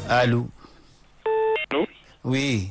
allo allo. oui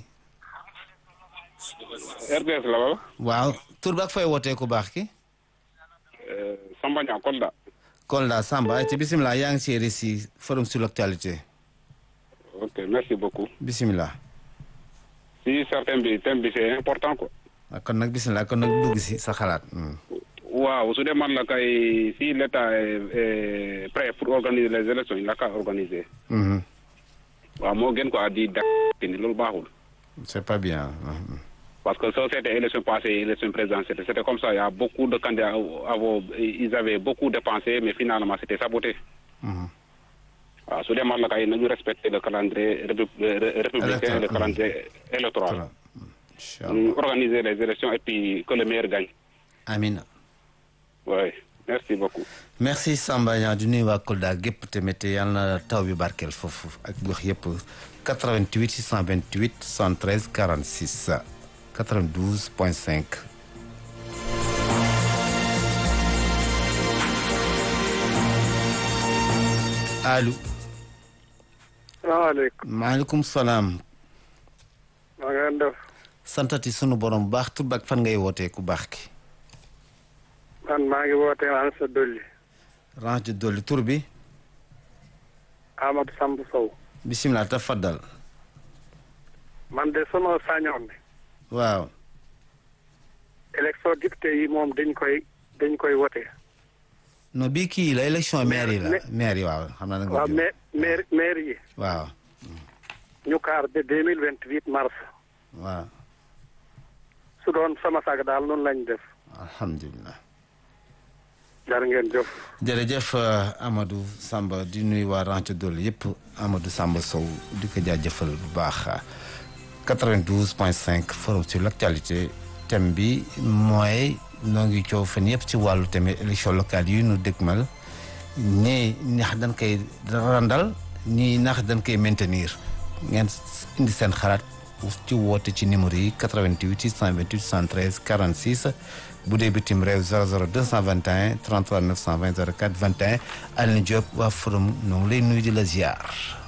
RTS la wala. waaw tur bi ak fay wootee ku baax ki Samba Niang Kolda. Kolda Samba ci bisimilah yaa ngi ci RSI forum sur l'actualité ok merci beaucoup. bisimilah si certain bi thème bi c'est important quoi. ah, kon nag bisimilah kon nag dugg si sa xalaat hmm. waaw su dee man la kay si l'état est, est prêt pour organiser les élections il n'a qu'à organiser. Mhm. waaw moo gën quoi di dakk ni loolu baaxul. c'est pas bien Mhm. parce que ça c'était élection passée élection présidentielle c'était comme ça il y a beaucoup de candidats avant ils avaient beaucoup dépensé mais finalement c'était saboté. Mhm. waaw su dee man la kay nañu respecter le calendrier répu- ré- républicain Électoral. le calendrier électoral. Voilà. Inch'Allah. ñu organiser les élections et puis que le meilleur gagne. Amina oui merci beaucoup. merci Samba Niang di nuyu waa Kolda gépp tamit yàlla na taw bi barkeel foofu ak gox yëpp 88 628 73 46 92 point 5 allo salaamaaleykum maaleykum salaam maa ngi leen def santati sunu borom bu baax tur bi ak fan ngay wootee ku baax ki man maa ngi woote an sa dolli range de dolli tur bi Amadou Samb Sow bisimilah tafaddal man de sama sañoon bi waaw élection député yi moom dañ koy dañ koy wote non bii kii la élection maire yi la mais- maire yi waaw xam naa da nga waaw juum. mais maire maire yi waaw ñu kaar de deux mille vingt huit mars waaw su doon sama sag daal noonu lañ def alhamdulilah jar ngeen jëf jërëjëf euh, Amadou Samba di nuyu waa Rancho Dolli yëpp Amadou Samba Sow di ko jaajëfal bu baax 92 point 5 forum sur l'actualité thème bi mooy noo ngi coow fan yëpp ci wàllu tamit élection locale yi nu dëgmal ñii ndax dañ koy randal ñii ndax dañ koy maintenir ngeen indi seen xalaat ci woote ci numéro yi 88 628 73 46 bu dee bitim réew 00 221 33 920 04 21 Alioune Diop waa forum ñoo ngi lay nuyu di la ziar.